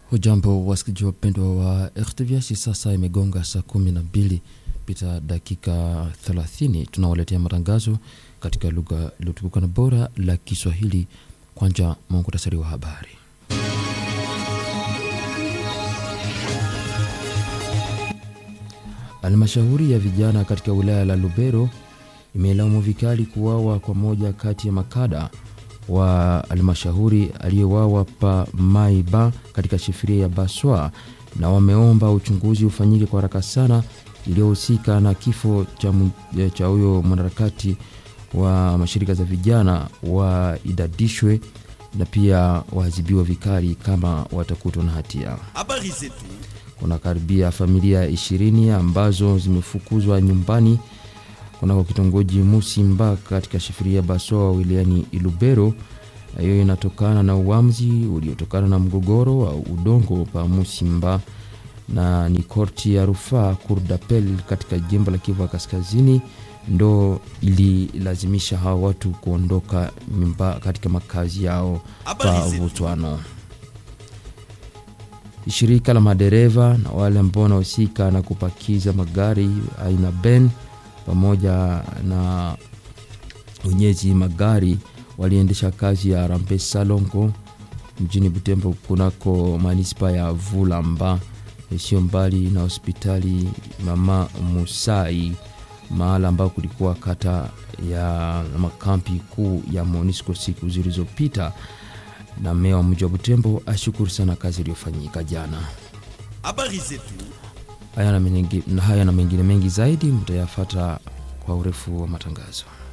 Hujambo wasikilizaji wapendwa wa RTVH, sasa imegonga saa kumi na mbili pita dakika 30. Tunawaletea matangazo katika lugha iliyotukuka na bora la Kiswahili. Kwanza muhtasari wa habari. Halmashauri ya vijana katika wilaya la Lubero imelaumu vikali kuwawa kwa moja kati ya makada wa halmashauri aliyewawa pa Maiba katika shifiria ya Baswa, na wameomba uchunguzi ufanyike kwa haraka sana iliyohusika na kifo cha huyo mwanaharakati wa mashirika za vijana waidadishwe na pia waadhibiwa vikali kama watakutwa na hatia. Habari zetu. Kuna karibia familia ishirini ambazo zimefukuzwa nyumbani kunako kitongoji Musimba katika shifiria Basoa wilayani Ilubero. Hiyo inatokana na uamuzi uliotokana na mgogoro wa udongo pa Musimba, na ni korti ya rufaa Kurdapel katika jimbo la Kivu Kaskazini ndo ililazimisha hawa watu kuondoka nyumba katika makazi yao pa Vutwano. Shirika la madereva na wale ambao wanahusika na kupakiza magari aina Ben pamoja na wenyezi magari waliendesha kazi ya rampe salongo mjini Butembo kunako manispa ya Vulamba, sio mbali na hospitali Mama Musai, mahala ambao kulikuwa kata ya makampi kuu ya Monisco siku zilizopita. Na meya wa mji wa Butembo ashukuru sana kazi iliyofanyika jana. Habari zetu. Haya na mengine mengi zaidi mtayafata kwa urefu wa matangazo.